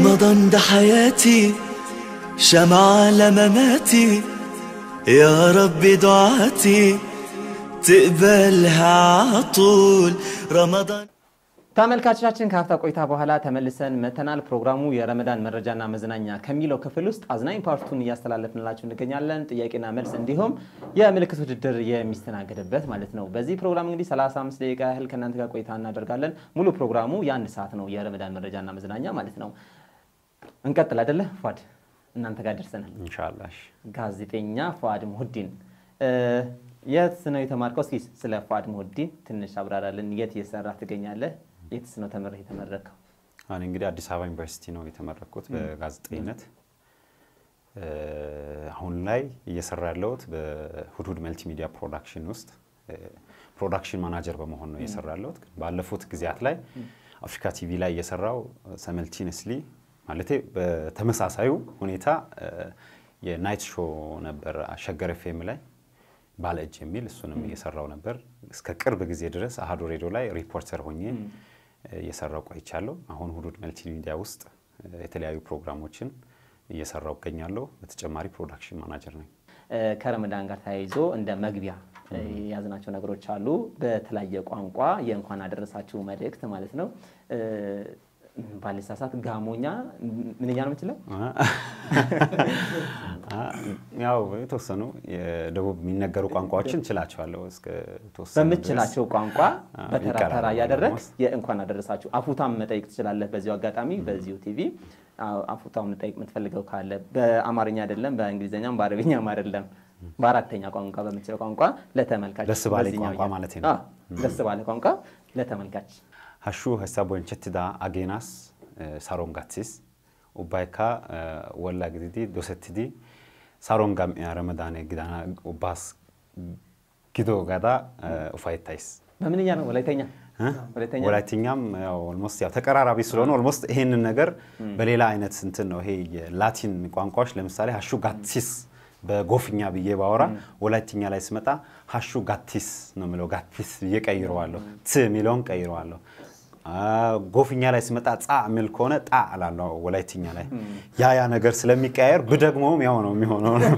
رمضان ده حياتي شمعة لمماتي يا رب دعاتي تقبلها عطول رمضان ተመልካቾቻችን ከሀፍታ ቆይታ በኋላ ተመልሰን መተናል። ፕሮግራሙ የረመዳን መረጃና መዝናኛ ከሚለው ክፍል ውስጥ አዝናኝ ፓርቱን እያስተላለፍንላችሁ እንገኛለን። ጥያቄና መልስ እንዲሁም የምልክት ውድድር የሚስተናገድበት ማለት ነው። በዚህ ፕሮግራም እንግዲህ 35 ደቂቃ ያህል ከእናንተ ጋር ቆይታ እናደርጋለን። ሙሉ ፕሮግራሙ የአንድ ሰዓት ነው፣ የረመዳን መረጃና መዝናኛ ማለት ነው። እንቀጥል አይደለ ፏድ? እናንተ ጋር ደርሰናል። ኢንሻላህ ጋዜጠኛ ፏድ ሙሁዲን የት ነው የተማርከው? እስኪ ስለ ፏድ ሙሁዲን ትንሽ አብራራልን። የት እየሰራ ትገኛለህ? የትስ ነው ተምረህ የተመረከው? እኔ እንግዲህ አዲስ አበባ ዩኒቨርሲቲ ነው የተመረኩት በጋዜጠኝነት። አሁን ላይ እየሰራ ያለሁት በሁድሁድ መልቲ ሚዲያ ፕሮዳክሽን ውስጥ ፕሮዳክሽን ማናጀር በመሆን ነው እየሰራ ያለሁት። ባለፉት ጊዜያት ላይ አፍሪካ ቲቪ ላይ እየሰራው ሰመልቲነስሊ ማለት በተመሳሳዩ ሁኔታ የናይት ሾ ነበር ሸገር ኤፍኤም ላይ ባለ እጅ የሚል እሱንም እየሰራው ነበር። እስከ ቅርብ ጊዜ ድረስ አሀዱ ሬዲዮ ላይ ሪፖርተር ሆኜ እየሰራው ቆይቻለሁ። አሁን ሁዱድ መልቲ ሚዲያ ውስጥ የተለያዩ ፕሮግራሞችን እየሰራው እገኛለሁ። በተጨማሪ ፕሮዳክሽን ማናጀር ነኝ። ከረመዳን ጋር ተያይዞ እንደ መግቢያ የያዝናቸው ነገሮች አሉ። በተለያየ ቋንቋ የእንኳን አደረሳችሁ መልእክት ማለት ነው። ባልሳሳት ጋሞኛ ምንኛ ነው የምችለው? ያው የተወሰኑ የደቡብ የሚነገሩ ቋንቋዎችን ችላቸዋለሁ። እስከ ተወሰነ በምችላቸው ቋንቋ በተራ ተራ ይቀራል እያደረግ almost። የእንኳን አደረሳችሁ አፉታም መጠየቅ ትችላለህ። በዚሁ አጋጣሚ በዚሁ ቲቪ አዎ፣ አፉታም መጠየቅ የምትፈልገው ካለ በአማርኛ አይደለም፣ በእንግሊዝኛም በአረብኛም አይደለም፣ በአራተኛ ቋንቋ በምችለው ቋንቋ ለተመልካች ደስ ባለ በዚህኛው ቋንቋ እያ- ማለቴ ነው። አዎ፣ ደስ ባለ ቋንቋ ለተመልካች ሀሹ ሀሳብ ወንቸትዳ አጌናስ ሳሮን ጋትሲስ ኡባይካ ወላ ግዲዲ ዶሰትዲ ሳሮን ጋም ረመዳኔ ግዳና ኡባስ ጊዶ ጋዳ ኡፋይታይስ በምንኛ ነው ወላይተኛ ወላይተኛ ወላይትኛም ያው ኦልሞስት ያው ተቀራራቢ ስለሆነ ኦልሞስት ይሄንን ነገር በሌላ አይነት እንትን ነው። ይሄ የላቲን ቋንቋዎች ለምሳሌ ሀሹ ጋቲስ በጎፍኛ ብዬ ባወራ ወላይትኛ ላይ ስመጣ ሀሹ ጋቲስ ነው የምለው። ጋቲስ ብዬ ቀይረዋለሁ። ት የሚለውን ቀይረዋለሁ። አ፣ ጎፍኛ ላይ ስመጣ ጻ የሚል ከሆነ ጣ እላለሁ ወላይትኛ ላይ። ያ ያ ነገር ስለሚቀያየር ብደግሞም ያው ነው የሚሆነው ነው።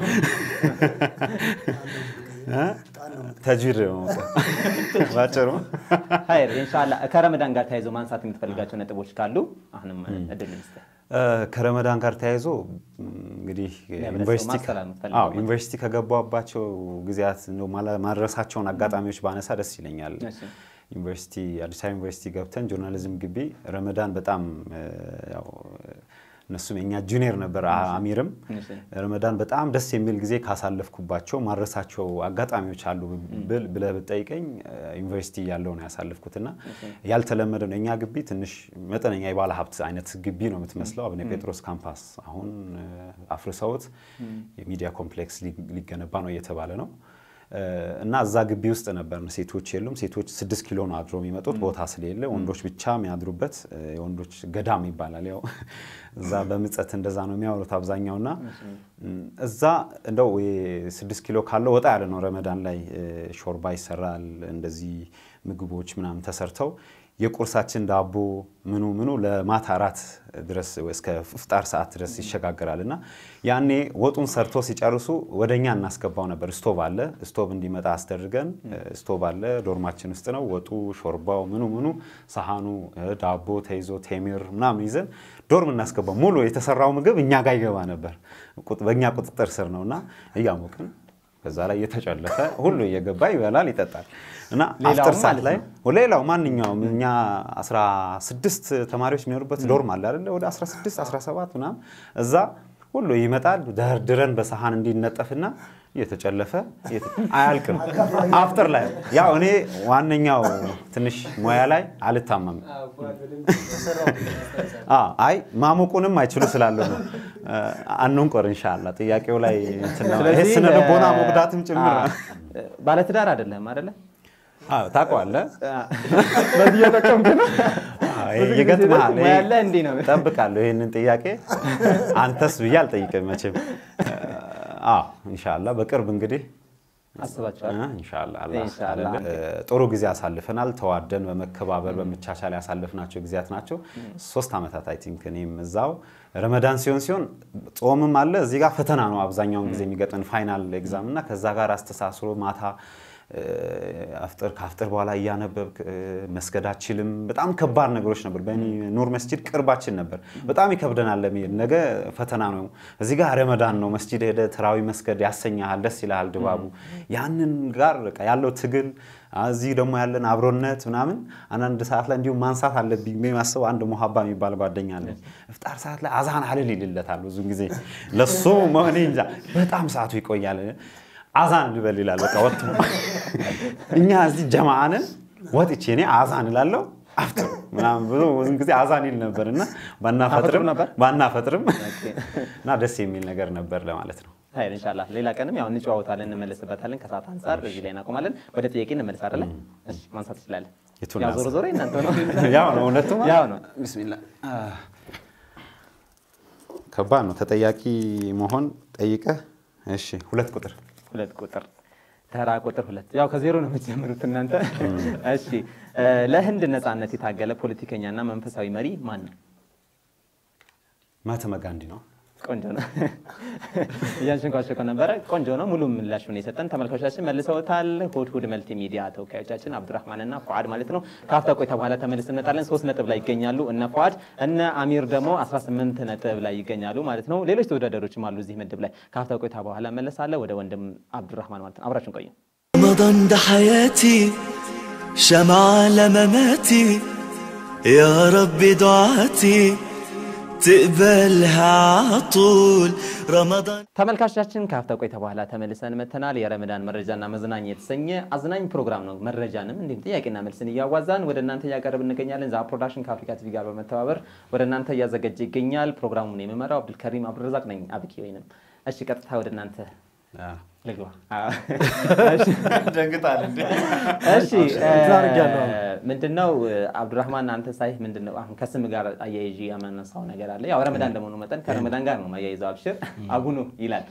እ? ተጅዊድ ነው ባጭሩ። ሀይር ኢንሻላህ ከረመዳን ጋር ተያይዞ ማንሳት የምትፈልጋቸው ነጥቦች ካሉ አሁንም እድል ልስጥህ። እ፣ ከረመዳን ጋር ተያይዞ ም፣ እንግዲህ ዩኒቨርሲቲ ማስተላለፍ የምትፈልገው አዎ፣ ዩኒቨርሲቲ ከገባባቸው ጊዜያት እንደው ማለ- ማድረሳቸውን አጋጣሚዎች ባነሳ ደስ ይለኛል። እሺ። ዩኒቨርሲቲ አዲስ አበባ ዩኒቨርሲቲ ገብተን ጆርናሊዝም ግቢ ረመዳን በጣም እ፣ ያው እነሱም የኛ ጁኒየር ነበር አ- አሚርም እሺ። ረመዳን በጣም ደስ የሚል ጊዜ ካሳለፍኩባቸው ማድረሳቸው አጋጣሚዎች አሉ ብል ብለህ ብትጠይቀኝ እ፣ ዩኒቨርሲቲ ያለው ነው ያሳለፍኩትና ያልተለመደ ነው። እኛ ግቢ ትንሽ መጠነኛ የባለ ሀብት አይነት ግቢ ነው የምትመስለው። አቡነ ጴጥሮስ ካምፓስ አሁን እ፣ አፍርሰውት የሚዲያ ኮምፕሌክስ ሊ- ሊገነባ ነው እየተባለ ነው። እ፣ እና እዛ ግቢ ውስጥ ነበር። ሴቶች የሉም። ሴቶች ስድስት ኪሎ ነው አድሮ የሚመጡት ቦታ ስለሌለ ወንዶች ብቻ የሚያድሩበት እ፣ የወንዶች ገዳም ይባላል። ያው እዛ በምጸት እንደዛ ነው የሚያወሩት አብዛኛውና እም፣ እዛ እንደው ስድስት ኪሎ ካለው ወጣ ያለ ነው። ረመዳን ላይ እ፣ ሾርባ ይሰራል። እንደዚህ ምግቦች ምናምን ተሰርተው የቁርሳችን ዳቦ ምኑ ምኑ ለማታ አራት ድረስ እስከ ፍጣር ሰዓት ድረስ ይሸጋገራል እና ያኔ ወጡን ሰርቶ ሲጨርሱ ወደ እኛ እናስገባው ነበር። ስቶቭ አለ። ስቶቭ እንዲመጣ አስደርገን ስቶቭ አለ ዶርማችን ውስጥ ነው። ወጡ፣ ሾርባው፣ ምኑ ምኑ ሳህኑ፣ ዳቦ ተይዞ ቴሚር ምናምን ይዘን ዶርም እናስገባው። ሙሉ የተሰራው ምግብ እኛ ጋር ይገባ ነበር። ቁጥ- በእኛ ቁጥጥር ስር ነው እና እያሞቅን ከዛ ላይ እየተጨለፈ ሁሉ እየገባ ይበላል፣ ይጠጣል እና ሌላውም አፍጥር ሰዓት ማለት ላይ ሌላው ማንኛውም እኛ 16 ተማሪዎች የሚኖሩበት ዶርም አለ አይደለ? ወደ 16 17 ምናምን እዛ ሁሉ ይመጣል። ደርድረን በሰሃን እንዲነጠፍና እየተጨለፈ እየተ- አያልቅም። አፍጥር ላይ ያው እኔ ዋነኛው ትንሽ ሙያ ላይ አልታመምም። አዎ፣ አይ ማሞቁንም አይችሉ ስላሉ ነው። አንንቆር ኢንሻአላ ጥያቄው ላይ እንትን ነው። ይሄ ስነ ልቦና መጉዳትም ጭምር ነው። ባለትዳር አይደለም አይደለ? አዎ ታውቀዋለህ። በዚህ እየጠቀምክ ነው። ይሄ ይገጥምሃል። ሙያ ያለ እንዲህ ነው። እጠብቃለሁ ይህንን ጥያቄ አንተስ ብዬ አልጠይቅም መቼም። አዎ ኢንሻአላ በቅርብ እንግዲህ አስባችኋል? እ፣ ኢንሻአላህ አላህ ኢንሻአላህ። ካለልን፣ እ፣ ጥሩ ጊዜ አሳልፈናል። ተዋደን በመከባበር በመቻቻል ያሳለፍናቸው ጊዜያት ናቸው። ሶስት ዓመታት አይ ቲንክ እኔም እዛው ረመዳን ሲሆን ሲሆን ጾምም አለ እዚህ ጋር ፈተና ነው አብዛኛውን ጊዜ የሚገጥመን ፋይናል ኤግዛም እና ከዛ ጋር አስተሳስሮ ማታ እ፣ አፍጥር ከአፍጥር በኋላ እያነበብክ እ፣ መስገድ አችልም። በጣም ከባድ ነገሮች ነበር። በእኔ ኑር መስጂድ ቅርባችን ነበር። በጣም ይከብደናል ለመሄድ። ነገ ፈተና ነው። እዚህ ጋር ረመዳን ነው። መስጂድ ሄደ ተራዊ መስገድ ያሰኛሃል፣ ደስ ይልሃል ድባቡ። ያንን ጋር በቃ ያለው ትግል እዚህ ደግሞ ያለን አብሮነት ምናምን አንዳንድ ሰዓት ላይ እንዲሁም ማንሳት አለብኝ ብዬ የማስበው አንድ ሙሀባ የሚባል ጓደኛ አለ። እፍጣር ሰዓት ላይ አዛን አልል ይልለታል ብዙ ጊዜ ለሱ መሆኔ እንጃ በጣም ሰዓቱ ይቆያል። አዛን ልበል ይላል። በቃ ወጥቶ እኛ እዚህ ጀማአንን ወጥቼ እኔ አዛን እላለሁ አፍጥር ምናምን ብሎ ብዙ ጊዜ አዛን ይል ነበር እና ባናፈጥርም ነበር? ባናፈጥርም እና ደስ የሚል ነገር ነበር ለማለት ነው። ሀይል ኢንሻላህ ሌላ ቀንም ያው እንጨዋወታለን እንመለስበታለን። ከሰዓት አንጻር እዚህ ላይ እናቆማለን። ወደ ጥያቄ እንመለስ አይደለ? እሺ ማንሳት ትችላለን። የቱን ያው ዞሮ ዞሮ እናንተ ነው ያው ነው እውነቱማ ያው ነው። ቢስሚላ ከባድ ነው ተጠያቂ መሆን ጠይቀህ። እሺ ሁለት ቁጥር ሁለት ቁጥር ተራ ቁጥር ሁለት ያው ከዜሮ ነው የምትጀምሩት እናንተ። እሺ እ፣ ለህንድ ነጻነት የታገለ ፖለቲከኛና መንፈሳዊ መሪ ማን ነው? ማህተመ ጋንዲ ነው። ቆንጆ ነው። እያንሸንኳሸኮ ነበረ። ቆንጆ ነው። ሙሉ ምላሹን የሰጠን ተመልካቾቻችን መልሰውታል። ሁድ ሁድ መልቲ ሚዲያ ተወካዮቻችን አብዱራህማን እና ፉአድ ማለት ነው። ከአፍታ ቆይታ በኋላ ተመልስ እንመጣለን። ሶስት ነጥብ ላይ ይገኛሉ እነ ፉአድ እነ አሚር ደግሞ 18 ነጥብ ላይ ይገኛሉ ማለት ነው። ሌሎች ተወዳዳሪዎችም አሉ እዚህ ምድብ ላይ። ከአፍታ ቆይታ በኋላ መለሳለሁ ወደ ወንድም አብዱራህማን ማለት ነው። አብራችን ቆዩ። رمضان ده حياتي شمعة لمماتي يا رب دعاتي تقبلها عطول رمضان ተመልካቾቻችን ከሀፍታ ቆይታ በኋላ ተመልሰን መተናል። የረመዳን መረጃና መዝናኛ የተሰኘ አዝናኝ ፕሮግራም ነው። መረጃንም እንዲሁም ጥያቄና መልስን እያዋዛን ወደ እናንተ እያቀረብ እንገኛለን። ዛ ፕሮዳክሽን ከአፍሪካ ቲቪ ጋር በመተባበር ወደ እናንተ እያዘጋጀ ይገኛል። ፕሮግራሙን የምመራው አብዱልከሪም አብዱረዛቅ ነኝ። አብኪ ወይንም እሺ፣ ቀጥታ ወደ እናንተ ልግባ። ደንግጣል እንዴ? እሺ እንትን አድርጌያለሁ። ምንድነው አብዱራህማን አንተ ሳይህ ምንድነው አሁን ከስም ጋር አያይዤ ያመነሳው ነገር አለ። ያው ረመዳን እንደመሆኑ መጠን ከረመዳን ጋር ነው ማያይዘው። አብሽር አቡኑ ይላል።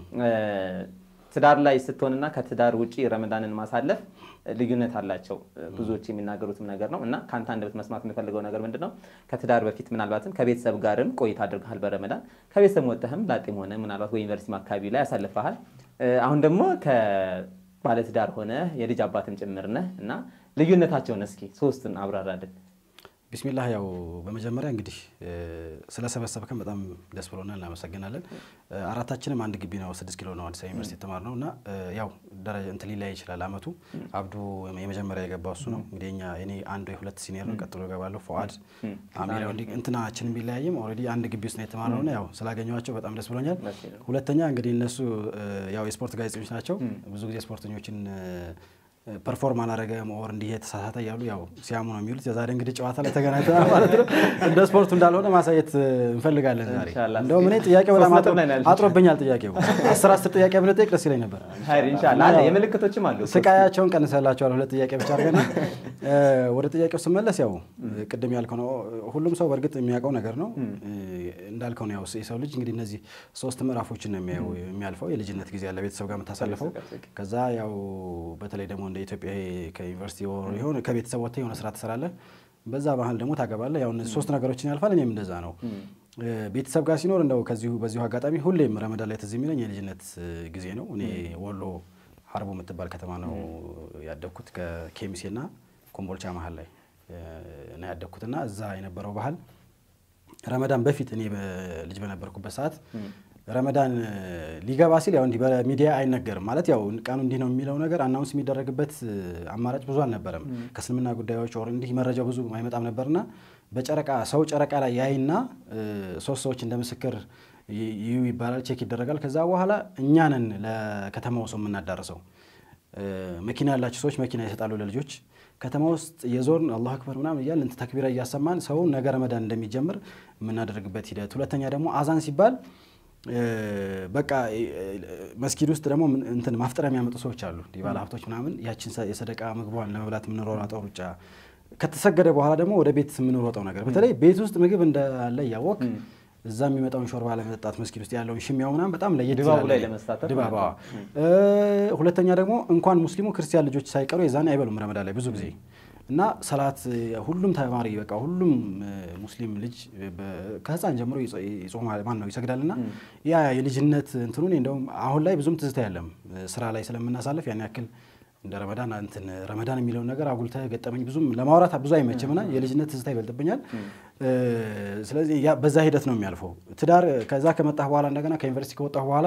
ትዳር ላይ ስትሆንና ከትዳር ውጪ ረመዳንን ማሳለፍ ልዩነት አላቸው። ብዙዎች የሚናገሩትም ነገር ነው እና ከአንተ አንደበት መስማት የምፈልገው ነገር ምንድን ነው? ከትዳር በፊት ምናልባትም ከቤተሰብ ጋርም ቆይታ አድርገሃል በረመዳን ከቤተሰብ ወጥተህም ላጤም ሆነ ምናልባት ወይ ዩኒቨርሲቲ አካባቢ ላይ ያሳልፈሃል። አሁን ደግሞ ከባለትዳር ሆነ የልጅ አባትም ጭምር ነህ እና ልዩነታቸውን እስኪ ሶስቱን አብራራልን። ቢስሚላህ ያው በመጀመሪያ እንግዲህ ስለሰበሰብከን በጣም ደስ ብሎናል፣ እናመሰግናለን። አራታችንም አንድ ግቢ ነው፣ ስድስት ኪሎ ነው አዲስ አበባ ዩኒቨርሲቲ የተማርነው እና ያው ደረጃ እንትን ሊለያይ ይችላል አመቱ። አብዱ የመጀመሪያ የገባው እሱ ነው እንግዲህ እኛ እኔ አንድ ወይ ሁለት ሲኒየር ነው፣ ቀጥሎ እገባለሁ። ፉአድ አሚር ያው እንዲህ እንትናችንም ቢለያይም ኦልሬዲ አንድ ግቢ ውስጥ ነው የተማርነው እና ያው ስላገኘኋቸው በጣም ደስ ብሎኛል። ሁለተኛ እንግዲህ እነሱ ያው የስፖርት ጋዜጠኞች ናቸው። ብዙ ጊዜ ስፖርተኞችን ፐርፎርም አላረገም ኦር እንዲህ የተሳሳተ እያሉ ያው ሲያሙ ነው የሚውሉት። የዛሬ እንግዲህ ጨዋታ ላይ ተገናኝተናል ማለት ነው። እንደ ስፖርቱ እንዳልሆነ ማሳየት እንፈልጋለን ዛሬ። ኢንሻላህ። እንደውም እኔ ጥያቄው በጣም ሶስት አጥሮ- ነጥብ ላይ ነው ያለችው። አጥሮብኛል። ጥያቄው አስር አስር ጥያቄ ብንጠይቅ ደስ ይለኝ ነበር። ሀይር ኢንሻላህ አለ የምልክቶችም አሉ። ስቃያቸውን ቀንሰላቸዋል። ሁለት ጥያቄ ብቻ አድርገን ወደ ጥያቄው ስመለስ ያው ቅድም ያልከው ነው። ሁሉም ሰው በእርግጥ የሚያውቀው ነገር ነው። እንዳልከው ነው ያው የሰው ልጅ እንግዲህ እነዚህ ሶስት ምዕራፎችን ነው የሚያየው የሚያልፈው። የልጅነት ጊዜ ያለ ቤተሰብ ጋር የምታሳልፈው፣ ከዛ ያው በተለይ ደግሞ እንደ ኢትዮጵያ ይሄ ከዩኒቨርሲቲ ወር የሆነ ከቤተሰብ ወጥተህ የሆነ ስራ ትሰራለህ። በዛ ባህል ደግሞ ታገባለህ። ያው እነዚህ ሶስት ነገሮችን ያልፋል። እኔም እንደዛ ነው። ቤተሰብ ጋር ሲኖር እንደው ከዚሁ በዚሁ አጋጣሚ ሁሌም ረመዳን ላይ ትዝ የሚለኝ የልጅነት ጊዜ ነው። እኔ ወሎ ሀርቦ የምትባል ከተማ ነው ያደግኩት ከኬሚሴና ኮምቦልቻ መሀል ላይ ነው ያደግኩትና እዛ የነበረው ባህል ረመዳን በፊት እኔ ልጅ በነበርኩበት ሰዓት ረመዳን ሊገባ ሲል ያው እንዲህ በሚዲያ አይነገርም ማለት ያው ቀኑ እንዲህ ነው የሚለው ነገር አናውንስ የሚደረግበት አማራጭ ብዙ አልነበረም። ከእስልምና ጉዳዮች ወር እንዲህ መረጃ ብዙ አይመጣም ነበርና በጨረቃ ሰው ጨረቃ ላይ ያይና ሶስት ሰዎች እንደ ምስክር ይዩ ይባላል፣ ቼክ ይደረጋል። ከዛ በኋላ እኛንን ለከተማው ሰው የምናዳርሰው መኪና ያላቸው ሰዎች መኪና ይሰጣሉ ለልጆች ከተማ ውስጥ የዞርን አላሁ አክበር ምናምን እያልን እንትን ተክቢራ እያሰማን ሰው ነገ ረመዳን እንደሚጀምር የምናደርግበት ሂደት። ሁለተኛ ደግሞ አዛን ሲባል በቃ መስጊድ ውስጥ ደግሞ እንትን ማፍጠሪያ የሚያመጡ ሰዎች አሉ፣ እንዲህ ባለ ሀብቶች ምናምን ያችን የሰደቃ ምግቧን ለመብላት የምንሮጠው ሩጫ ከተሰገደ በኋላ ደግሞ ወደ ቤት የምንሮጠው ነገር በተለይ ቤት ውስጥ ምግብ እንዳለ እያወቅ እዛ የሚመጣውን ሾርባ ለመጠጣት መስጊድ ውስጥ ያለውን ሽሚያው ምናምን በጣም ለየት ድባቡ ይላል። ላይ ለመሳተፍ ድባቡ ማለት አዎ። እ፣ ሁለተኛ ደግሞ እንኳን ሙስሊሙ ክርስቲያን ልጆች ሳይቀሩ የዛኔ አይበሉም ረመዳን ላይ ብዙ ጊዜ እና ሰላት እ፣ ሁሉም ተማሪ በቃ ሁሉም እ፣ ሙስሊም ልጅ በ- ከህፃን ጀምሮ ይጾ- ይጾማል ማን ነው ይሰግዳል እና ያ የልጅነት እንትኑን እንደውም አሁን ላይ ብዙም ትዝታ የለም እ፣ ስራ ላይ ስለምናሳልፍ ያን ያክል እንደ ረመዳን እንትን ረመዳን የሚለውን ነገር አጉልተህ ገጠመኝ ብዙም ለማውራት ብዙ አይመችም እና የልጅነት ትዝታ ይበልጥብኛል። እ፣ ስለዚህ ያ በዛ ሂደት ነው የሚያልፈው። ትዳር ከዛ ከመጣህ በኋላ እንደገና ከዩኒቨርሲቲ ከወጣህ በኋላ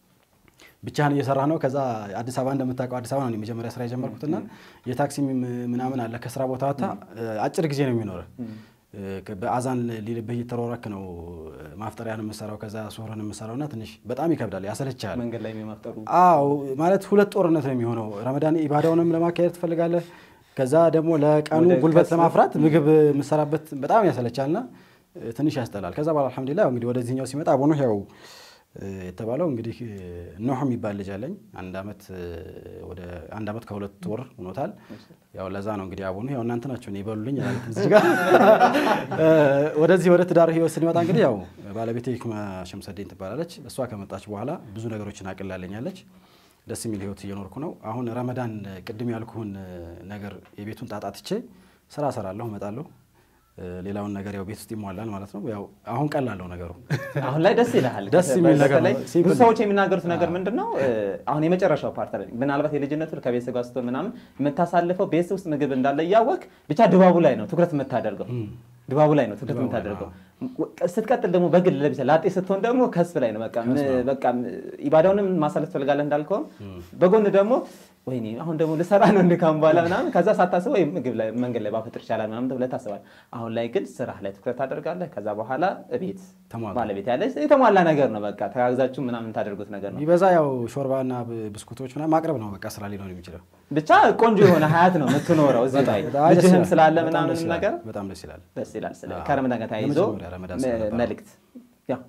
ብቻህን እየሰራ ነው። ከዛ አዲስ አበባ እንደምታውቀው አዲስ አበባ ነው የመጀመሪያ ስራ የጀመርኩትና የታክሲ ም- ምናምን አለ ከስራ ቦታ ወጥታ አጭር ጊዜ ነው የሚኖረ በአዛን ሊልብህ እየተሯሯክ ነው ማፍጠሪያን የምሰራው ከዛ ሱሁርን የምሰራው እና ትንሽ በጣም ይከብዳል፣ ያሰለቻል። መንገድ ላይ የማፍጠሩ አዎ ማለት ሁለት ጦርነት ነው የሚሆነው። ረመዳን ኢባዳውንም ለማካሄድ ትፈልጋለህ፣ ከዛ ደግሞ ለቀኑ ወደ ጉልበት ከስሩ- ለማፍራት ምግብ የምሰራበት በጣም ያሰለቻልና እ፣ ትንሽ ያስጠላል። ከዛ በኋላ አልሐምዱሊላህ ያው እንግዲህ ወደዚህኛው ሲመጣ አቡኑ ያው እ፣ የተባለው እንግዲህ እ፣ ኖህ የሚባል ልጅ አለኝ። አንድ ዓመት እ፣ ወደ አንድ ዓመት ከሁለት ወር ሆኖታል። ያው ለዛ ነው እንግዲህ አቡኑ ያው እናንተ ናቸው እኔ ይበሉልኝ ማለት እዚህ ጋር እ፣ ወደዚህ ወደ ትዳር ህይወት ስንመጣ እንግዲህ ያው ባለቤቴ ሂክማ ሸምሰዴን ትባላለች። እሷ ከመጣች በኋላ ብዙ ነገሮችን አቅላለኛለች። ደስ የሚል ህይወት እየኖርኩ ነው። አሁን ረመዳን ቅድም ያልኩህን ነገር የቤቱን ጣጣ ትቼ ስራ እሰራለሁ፣ እመጣለሁ። እ፣ ሌላውን ነገር ያው ቤት ውስጥ ይሟላል ማለት ነው። ያው አሁን ቀላለው ነገሩ አሁን ላይ ደስ ይልሃል። ደስ የሚል ነገር በተለይ ነው። ሲምፕል ብዙ ነው። ሰዎች የሚናገሩት ነገር ምንድን ነው? እ፣ አሁን የመጨረሻው ፓርት ላይ ምናልባት የልጅነቱ ከቤተሰብ ጋር ስትሆን ምናምን የምታሳልፈው ቤት ውስጥ ምግብ እንዳለ እያወቅ ብቻ ድባቡ ላይ ነው ትኩረት የምታደርገው ድባቡ ላይ ነው ትኩረት ድባቡ ላይ የምታደርገው። ስትቀጥል ደግሞ በግል ለብቻ ላጤ ስትሆን ደግሞ ከስብ ላይ ነው በቃ ምን- በቃ ኢባዳውንም ማሳለፍ ትፈልጋለህ እንዳልከውም በጎን ደግሞ ወይኔ አሁን ደግሞ ልሰራ ነው እንድካም በኋላ ምናምን ከዛ ሳታስብ ወይ ምግብ ላይ መንገድ ላይ ባፈጥር ይቻላል ምናምን ብለህ ታስባለህ። አሁን ላይ ግን ስራ ላይ ትኩረት ታደርጋለህ። ከዛ በኋላ እቤት ተሟላ። ባለቤት ያለች የተሟላ ነገር ነው በቃ ተጋግዛችሁ ምናምን ታደርጉት ነገር ነው። ቢበዛ ያው ሾርባና ብ- ብስኩቶች ምናምን ማቅረብ ነው በቃ ስራ ሊሆን የሚችለው። ብቻ ቆንጆ የሆነ ሀያት ነው የምትኖረው እዚህ ላይ በጣም ደስ ልጅህም ይላል። ስላለ በጣም ምናምን ደስ ይላል። ነገር በጣም ደስ ይላል። ደስ ይላል። ስለ አዎ። ከረመዳን ጋር ተያይዞ የመጀመሪያ ረመዳን ስለነበረ። መልእክት ያው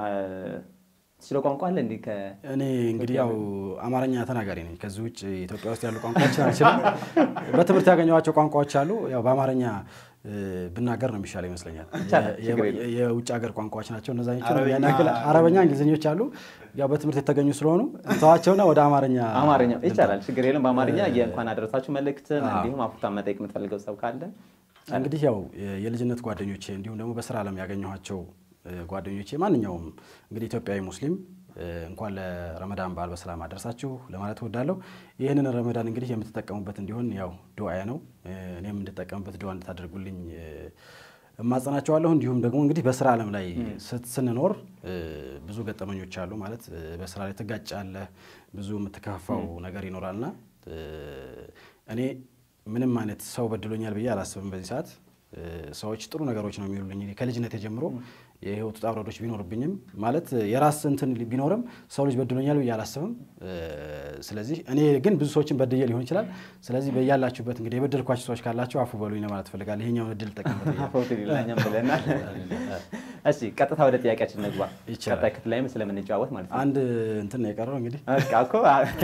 ስለ ቋንቋ አለ እንዲህ ከ እኔ እንግዲህ ያው አማርኛ ተናጋሪ ነኝ። ከዚህ ውጭ ኢትዮጵያ ውስጥ ያሉ ቋንቋዎች አልችልም። በትምህርት ያገኘኋቸው ቋንቋዎች አሉ። ያው በአማርኛ እ፣ ብናገር ነው የሚሻለው ይመስለኛል። ይቻላል፣ የ- ችግር የ- የውጭ ሀገር ቋንቋዎች ናቸው እነዛ አረበኛ- አረበኛ፣ እንግሊዝኞች አሉ። ያው በትምህርት የተገኙ ስለሆኑ ተዋቸውና ወደ አማርኛ አማርኛ ይቻላል፣ ችግር የለም። በአማርኛ የእንኳን አደረሳችሁ መልእክትን አዎ። እንዲሁም አፉታን መጠየቅ የምትፈልገው ሰው ካለ እንግዲህ ያው የ- የልጅነት ጓደኞቼ እንዲሁም ደግሞ በስራ ዓለም ያገኘኋቸው እ፣ ጓደኞቼ ማንኛውም እንግዲህ ኢትዮጵያዊ ሙስሊም እ፣ እንኳን ለረመዳን በዓል በሰላም አደረሳችሁ ለማለት እወዳለሁ። ይህንን ረመዳን እንግዲህ የምትጠቀሙበት እንዲሆን ያው ዱዓዬ ነው። እ፣ እኔም እንድጠቀምበት ዱዓ እንድታደርጉልኝ እ፣ እማጸናቸዋለሁ። እንዲሁም ደግሞ እንግዲህ በስራ ዓለም ላይ ስት- ስንኖር እ፣ ብዙ ገጠመኞች አሉ ማለት እ፣ በስራ ላይ ትጋጫለህ፣ ብዙ የምትከፋው ነገር ይኖራልና እ፣ እኔ ምንም አይነት ሰው በድሎኛል ብዬ አላስብም። በዚህ ሰዓት እ፣ ሰዎች ጥሩ ነገሮች ነው የሚሉልኝ። እኔ ከልጅነት ጀምሮ የህይወት ውጣ ውረዶች ቢኖርብኝም ማለት የራስ እንትን ቢኖርም ሰው ልጅ በድሎኛል ብዬ አላስብም። እ፣ ስለዚህ እኔ ግን ብዙ ሰዎችን በድዬ ሊሆን ይችላል። ስለዚህ በያላችሁበት እንግዲህ የበደልኳቸው ሰዎች ካላቸው አፉ በሉኝ ለማለት ፈልጋለሁ። ይሄኛውን እድል ጠቀምበት ብዬ ፎቶ ሌላኛም ብለናል። እሺ ቀጥታ ወደ ጥያቄያችን እንግባ። ይቻላል። ቀጣይ ክፍል ላይም ስለምንጫወት ማለት ነው። አንድ እንትን ነው የቀረው እንግዲህ በቃ እኮ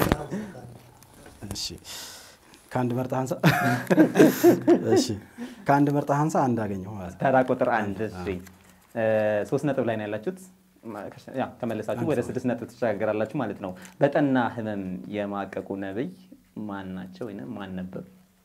እሺ ከአንድ መርጠህ አንሳ። እሺ ከአንድ መርጠህ አንሳ አንድ አገኘሁ ማለት ነው። ተራ ቁጥር አንድ እሺ፣ እ፣ ሶስት ነጥብ ላይ ነው ያላችሁት። ያ ተመለሳችሁ ወደ ስድስት ነጥብ ትሸጋገራላችሁ ማለት ነው። በጠና ህመም የማቀቁ ነብይ ማን ናቸው ወይም ማን ነበሩ?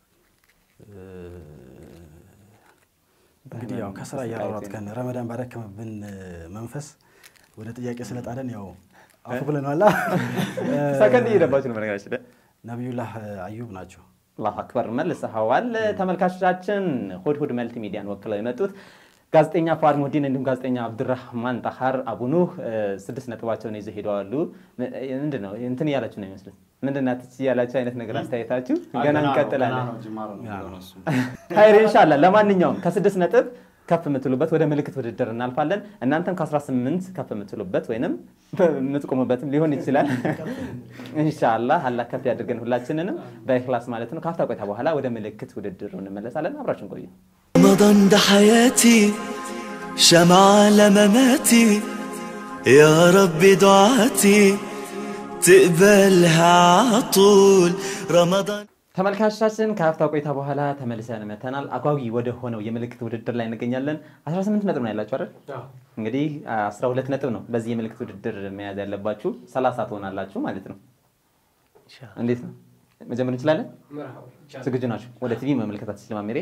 እንግዲህ ያው ከስራ እያሯሯጥከን ረመዳን ባደከመብን መንፈስ ወደ ጥያቄ ስለጣለን ያው አፉ ብለናል። ሰከንድ እየደባችሁ ነው በነገራችን ላይ ነቢዩላህ አዩብ ናቸው። አላሁ አክበር መልሰኸዋል። ተመልካቾቻችን ሁድ ሁድ መልቲ ሚዲያን ወክለው የመጡት ጋዜጠኛ ፉአድ ሙህዲን እንዲሁም ጋዜጠኛ አብዱራህማን ጣሃር አቡኑህ እ፣ ስድስት ነጥባቸውን ይዘው ሄደዋሉ። ም- ምንድን ነው እንትን እያላችሁ ነው ይመስሉት ምንድን ናት እያላችሁ አይነት ነገር አስተያየታችሁ ገና እንቀጥላለን። ሀይር ኢንሻላ። ለማንኛውም ከስድስት ነጥብ ከፍ የምትሉበት ወደ ምልክት ውድድር እናልፋለን። እናንተም ከ18 ከፍ የምትሉበት ወይንም የምትቆሙበትም ሊሆን ይችላል። ኢንሻላ አላህ ከፍ ያድርገን ሁላችንንም በኢኽላስ ማለት ነው። ካፍታ ቆይታ በኋላ ወደ ምልክት ውድድሩ እንመለሳለን። አብራችን ቆዩ። رمضان ده حياتي شمعة لمماتي يا رب دعاتي تقبلها عطول رمضان ተመልካቾቻችን ከሀፍታ ቆይታ በኋላ ተመልሰን መተናል። አጓጊ ወደ ሆነው የምልክት ውድድር ላይ እንገኛለን። 18 ነጥብ ነው ያላችሁ አይደል? እንግዲህ 12 ነጥብ ነው በዚህ የምልክት ውድድር መያዝ ያለባችሁ። 30 ትሆናላችሁ ማለት ነው። እንዴት ነው መጀመር እንችላለን? ዝግጁ ናችሁ? ወደ ቲቪ መመልከት አትችልም አሜሬ?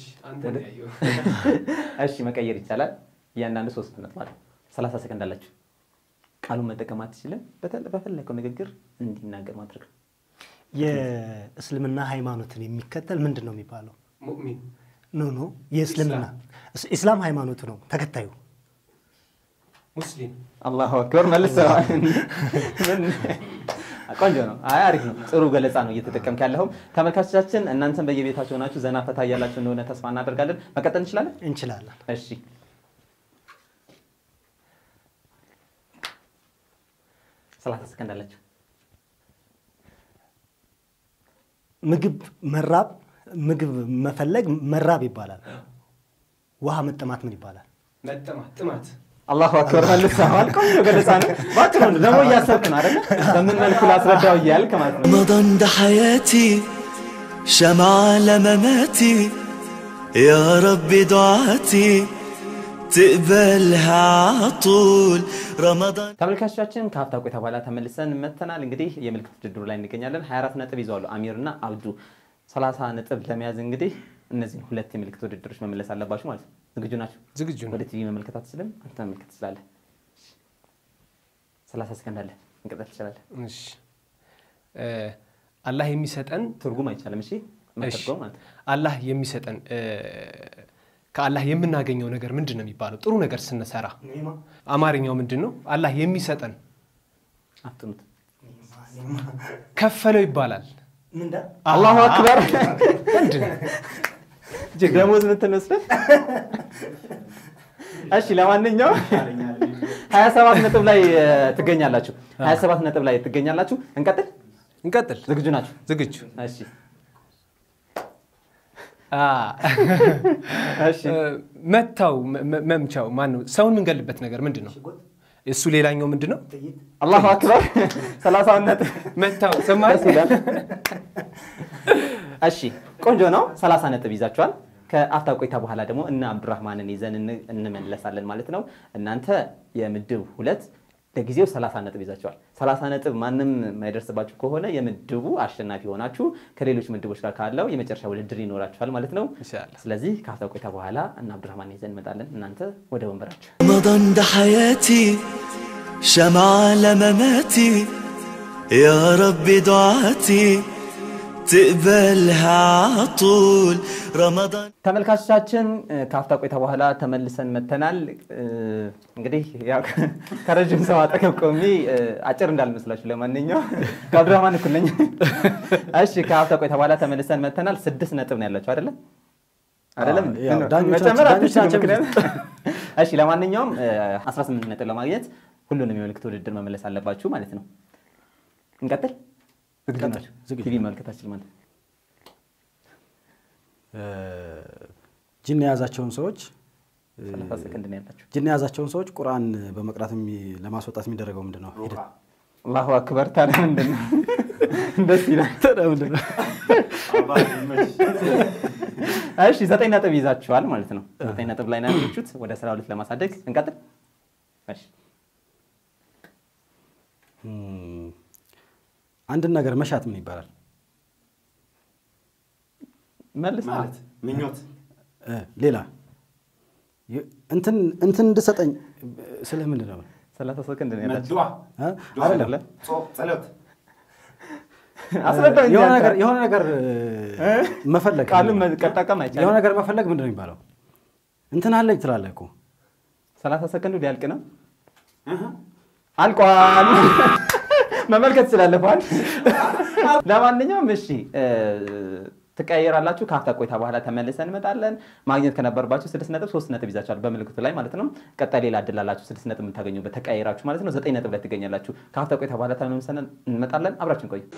እሺ መቀየር ይቻላል። እያንዳንዱ ሶስት ነጥብ አለ። 30 ሰከንድ አላችሁ። ቃሉን መጠቀም አትችልም። በተ- በፈለገው ንግግር እንዲናገር ማድረግ ነው። የእስልምና ሃይማኖትን የሚከተል ምንድን ነው የሚባለው? ሙእሚን ኖ ኖ የእስልምና እስ- ኢስላም ሃይማኖቱ ነው ተከታዩ። ሙስሊም አላሁ አክበር መልሰዋል። ምን? ቆንጆ ነው። አይ አሪፍ ነው። ጥሩ ገለጻ ነው እየተጠቀምክ ያለኸው። ተመልካቾቻችን እናንተም በየቤታቸው ሆናችሁ ዘና ፈታ እያላችሁ እንደሆነ ተስፋ እናደርጋለን። መቀጠል እንችላለን? እንችላለን። እሺ ሰላሳ ሰከንድ አላችሁ። ምግብ መራብ ምግብ መፈለግ መራብ ይባላል። ውሃ መጠማት ምን ይባላል? መጠማት ጥማት አላሁ አክበር መልሰዋል። ቆንጆ ገለጻ ነው። ባጭሩ ነው ደግሞ እያሰብክ ነው አይደለ? በምን መልኩ ላስረዳው እያልክ ማለት ነው። رمضان ده حياتي شمعة لمماتي يا رب دعاتي تقبلها عطول رمضان ተመልካቾቻችን ከሀፍታ ቆይታ በኋላ ተመልሰን መተናል። እንግዲህ የምልክት ውድድሩ ላይ እንገኛለን። 24 ነጥብ ይዘዋሉ አሚር እና አብዱ። 30 ነጥብ ለመያዝ እንግዲህ እነዚህን ሁለት የምልክት ውድድሮች መመለስ አለባችሁ ማለት ነው። ዝግጁ ናቸው? ዝግጁ ነው። ወደ ቲቪ መመልከት አትችልም፣ አንተ መመልከት ትችላለህ። 30 ሰከንድ አለ፣ እንቀጠል ትችላለህ። እሺ እ፣ አላህ የሚሰጠን ትርጉም አይቻልም። እሺ እሺ፣ መተርጎም ማለት ነው። አላህ የሚሰጠን እ፣ ከአላህ የምናገኘው ነገር ምንድን ነው የሚባለው? ጥሩ ነገር ስንሰራ አማርኛው ምንድን ነው? አላህ የሚሰጠን አትኑት። ከፈለው ይባላል። አላሁ አክበር እጅግ ደሞዝ ምትን መስለት እሺ ለማንኛውም ሀያ ሰባት ነጥብ ላይ እ, ትገኛላችሁ ሀያ ሰባት ነጥብ ላይ ትገኛላችሁ እንቀጥል እንቀጥል። ዝግጁ ናችሁ ዝግጁ እሺ አ፣ እሺ እ፣ መታው መ- መ- መምቻው ማን ነው? ሰውን የምንገልበት ነገር ምንድን ነው? እሱ ሌላኛው ምንድን ነው? አላሁ አክበር ሰላሳውን ነጥብ መታው ሰማህ? ደስ ይላል እሺ ቆንጆ ነው ሰላሳ ነጥብ ይዛችኋል ከአፍታ ቆይታ በኋላ ደግሞ እነ አብዱራህማንን ይዘን እን- እንመለሳለን ማለት ነው እናንተ የምድብ ሁለት ለጊዜው 30 ነጥብ ይዛችኋል 30 ነጥብ ማንም የማይደርስባችሁ ከሆነ የምድቡ አሸናፊ ሆናችሁ ከሌሎች ምድቦች ጋር ካለው የመጨረሻ ውድድር ይኖራችኋል ማለት ነው ኢንሻአላህ። ስለዚህ ከአፍታ ቆይታ በኋላ እነ አብዱራህማን ይዘን እንመጣለን እናንተ ወደ ወንበራችሁ رمضان ده حياتي شمعة لمماتي يا رب دعاتي تقبلها عطول رمضان ተመልካቾቻችን እ፣ ከአፍታ ቆይታ በኋላ ተመልሰን መተናል። እ፣ እንግዲህ ያው ከረዥም ሰው አጠገብ ቆሜ እ፣ አጭር እንዳልመስላችሁ ለማንኛውም ከአብዱራህማን እኩል ነኝ። እሺ ከአፍታ ቆይታ በኋላ ተመልሰን መተናል። ስድስት ነጥብ ነው ያላችሁ አይደለም? አይደለም? አዎ፣ ያው ምን ነው? ዳኞቻችን- መጨመር ዳኞቻችን አትችሉም፣ ምክንያቱም- እሺ ለማንኛውም እ፣ 18 ነጥብ ለማግኘት ሁሉንም የምልክት ውድድር መመለስ አለባችሁ ማለት ነው። እንቀጥል። ዝግጁ እንቀጥል፣ ናችሁ? ዝግጁ። ቲቪ መልከታችን ማለት ነው። ጅን የያዛቸውን ሰዎች 30 ሰከንድ ነው ያላችሁ። ጅን የያዛቸውን ሰዎች ቁርአን በመቅራት የሚ- ለማስወጣት የሚደረገው ምንድን ነው? ሂደት አላሁ አክበር። ታዲያ ምንድን ነው? ደስ ይላል። ምንድን ነው? እሺ ዘጠኝ ነጥብ ይዛችኋል ማለት ነው። ዘጠኝ ነጥብ ላይ ነው ያላችሁት። ወደ አስራ ሁለት ለማሳደግ እንቀጥል። እሺ እም፣ አንድን ነገር መሻት ምን ይባላል? መልስ ምኞት እ፣ ሌላ ይ- እንትን እንትን እንድሰጠኝ ስለ ምንድን ነው? ሰላሳ ሰከንድ ነው ያላችሁ። ዱዓ እ? ዱዓ አይደለም አይደለም? ጾም ጸሎት አስረዳው እንጂ የሆነ አንተ። ነገር የሆነ ነገር እ፣ መፈለግ ቃሉን መጠቀም አይቻልም። የሆነ ነገር መፈለግ ምንድን ነው የሚባለው? እንትን አለኝ ትላለህ እኮ ሰላሳ ሰከንዱ ሊያልቅ ነው። አልቋል። መመልከት ትችላለህ። ፋን ለማንኛውም እሺ እ፣ ትቀያየራላችሁ። ከሀፍታ ቆይታ በኋላ ተመልሰን እንመጣለን። ማግኘት ከነበረባችሁ ስድስት ነጥብ ሶስት ነጥብ ይዛችኋል በምልክቱ ላይ ማለት ነው። ቀጣይ ሌላ እድል አላችሁ ስድስት ነጥብ የምታገኙበት ተቀያየራችሁ ማለት ነው። ዘጠኝ ነጥብ ላይ ትገኛላችሁ። ከሀፍታ ቆይታ በኋላ ተመልሰን እንመጣለን። አብራችን ቆዩ።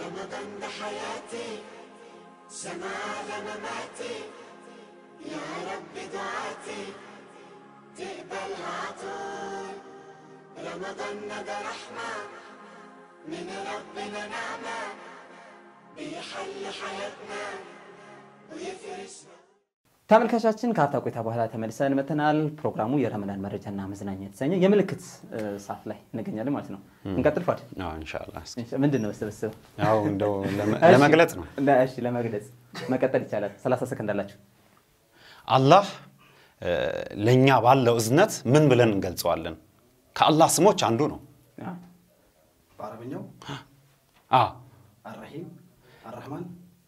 ተመልካቻችን ከአፍታ ቆይታ በኋላ ተመልሰን መተናል። ፕሮግራሙ የረመዳን መረጃና መዝናኛ የተሰኘ የምልክት እ, ሰዓት ላይ እንገኛለን ማለት ነው። እንቀጥል ፋድ አዎ፣ ኢንሻአላህ እስኪ ምንድን ነው ስብስብ ያው እንደው ለመ- ለመግለጽ ነው። እሺ ለመግለጽ መቀጠል ይቻላል። 30 ሰከንድ አላችሁ። አላህ እ፣ ለእኛ ባለው እዝነት ምን ብለን እንገልጸዋለን? ከአላህ ስሞች አንዱ ነው። አዎ። በአረብኛው አዎ አራሂም አራህማን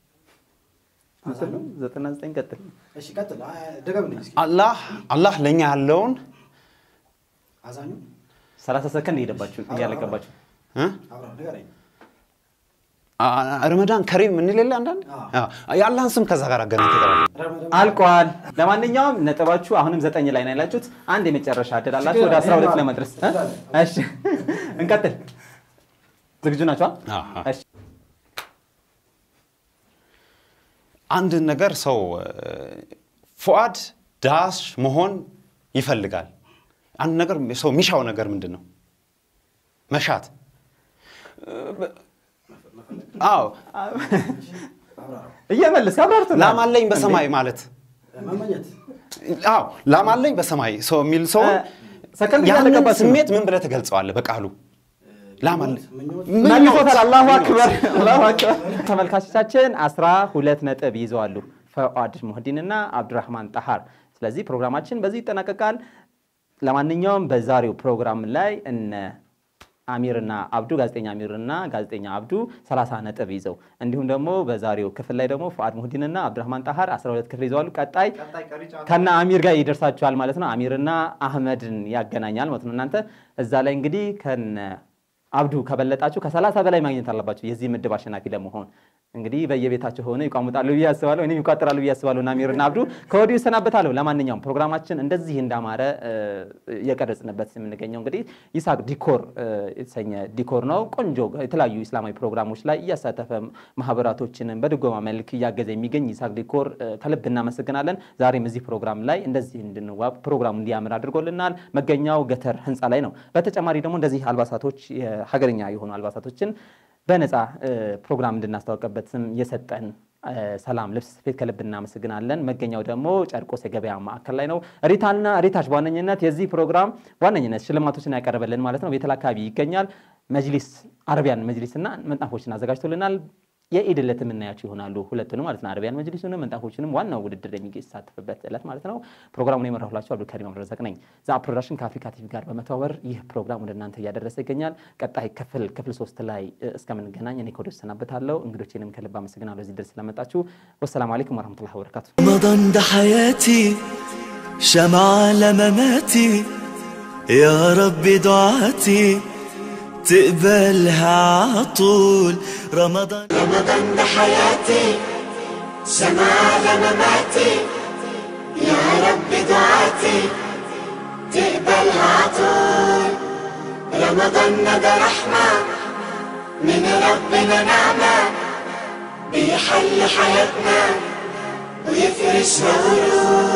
99 ቀጥል። እሺ ቀጥል ደገምልኝ እስኪ አላህ አላህ ለእኛ ያለውን አዛኙ 30 ሰከንድ እየሄደባችሁ እያለቀባችሁ እ? አብርሃም ንገረኝ አ- ረመዳን ከሪም እንል የለ አንዳንድ አዎ፣ የአላህን ስም ከዛ ጋር አገናኝ አልቋል። ለማንኛውም ነጥባችሁ አሁንም ዘጠኝ ላይ ነው ያላችሁት። አንድ የመጨረሻ እድል አላችሁ ወደ 12 ለመድረስ እ? እሺ እንቀጥል። ዝግጁ ናቸው? አዎ። እሺ አንድ ነገር ሰው እ፣ ፉአድ ዳሽ መሆን ይፈልጋል። አንድ ነገር ሰው የሚሻው ነገር ምንድን ነው? መሻት። አዎ እየመለስ አብራርቱ ላም አለኝ በሰማይ ማለት መመኘት አዎ ላም አለኝ በሰማይ ሰው የሚል ሰው እ፣ ሰከንድ ያንን እያለቀባችሁ ነው። ስሜት ምን ብለህ ትገልጸዋለህ? በቃሉ ላም አለኝ መልሶታል። አላሁ አክበር አላሁ አክበር። ተመልካቾቻችን አስራ ሁለት ነጥብ ይዘዋሉ ፈዋድ ሙህዲንና አብዱራህማን ጠሃር። ስለዚህ ፕሮግራማችን በዚህ ይጠናቀቃል። ለማንኛውም በዛሬው ፕሮግራም ላይ እነ አሚርና አብዱ ጋዜጠኛ አሚርና ጋዜጠኛ አብዱ 30 ነጥብ ይዘው እንዲሁም ደግሞ በዛሬው ክፍል ላይ ደግሞ ፈዋድ ሙህዲንና አብዱራህማን ጠሃር 12 ክፍል ይዘዋሉ። ቀጣይ ከነ አሚር ጋር ይደርሳችኋል ማለት ነው። አሚርና አህመድን ያገናኛል ማለት ነው። እናንተ እዛ ላይ እንግዲህ ከነ አብዱ ከበለጣችሁ ከሰላሳ በላይ ማግኘት አለባችሁ የዚህ ምድብ አሸናፊ ለመሆን። እንግዲህ በየቤታቸው ሆነ ይቋሙጣሉ ብዬ አስባለሁ፣ እኔም ይቋጥራሉ ብዬ አስባለሁ። እና አሚርና አብዱ ከወዲሁ ይሰናበታለሁ። ለማንኛውም ፕሮግራማችን እንደዚህ እንዳማረ እ፣ እየቀረጽንበት የምንገኘው እንግዲህ ይስሐቅ ዲኮር እ፣ የተሰኘ ዲኮር ነው። ቆንጆ የተለያዩ ኢስላማዊ ፕሮግራሞች ላይ እያሳተፈ ማህበራቶችንም በድጎማ መልክ እያገዘ የሚገኝ ይስሐቅ ዲኮር እ፣ ከልብ እናመሰግናለን። ዛሬም እዚህ ፕሮግራም ላይ እንደዚህ እንድንዋብ ፕሮግራሙ እንዲያምር አድርጎልናል። መገኛው ገተር ህንፃ ላይ ነው። በተጨማሪ ደግሞ እንደዚህ አልባሳቶች የሀገርኛ የሆኑ አልባሳቶችን በነፃ እ፣ ፕሮግራም እንድናስታወቅበት ስም የሰጠን እ፣ ሰላም ልብስ ስፌት ከልብ እናመሰግናለን። መገኛው ደግሞ ጨርቆስ የገበያ ማዕከል ላይ ነው። ሪታና ሪታች በዋነኝነት የዚህ ፕሮግራም ዋነኝነት ሽልማቶችን ያቀረበልን ማለት ነው። ቤተል አካባቢ ይገኛል። መጅሊስ አረቢያን መጅሊስ እና መንጣፎችን አዘጋጅቶልናል። የኢድ ዕለት የምናያቸው ይሆናሉ ሁለቱንም ማለት ነው። አረቢያን መጅሊሱንም መንጣፎችንም ዋናው ውድድር የሚሳተፍበት ዕለት ማለት ነው። ፕሮግራሙን የመራሁላቸው አብዱልከሪም አብዱረዛቅ ነኝ። ዛ ፕሮዳክሽን ከአፍሪካ ቲቪ ጋር በመተባበር ይህ ፕሮግራም ወደ እናንተ እያደረሰ ይገኛል። ቀጣይ ክፍል ክፍል ሶስት ላይ እ፣ እስከምንገናኝ እኔ ከወዲሁ እሰናበታለሁ። እንግዶቼንም ከልብ አመሰግናለሁ እዚህ ድረስ ስለመጣችሁ። ወሰላሙ አለይኩም ወረህመቱላሂ ወበረካቱ። رمضان ده حياتي شمعة لمماتي يا رب دعاتي تقبلها عطول رمضان رمضان ده حياتي سماع لمماتي يا رب دعاتي تقبلها عطول رمضان ده رحمة من ربنا نعمة بيحل حياتنا ويفرش ورود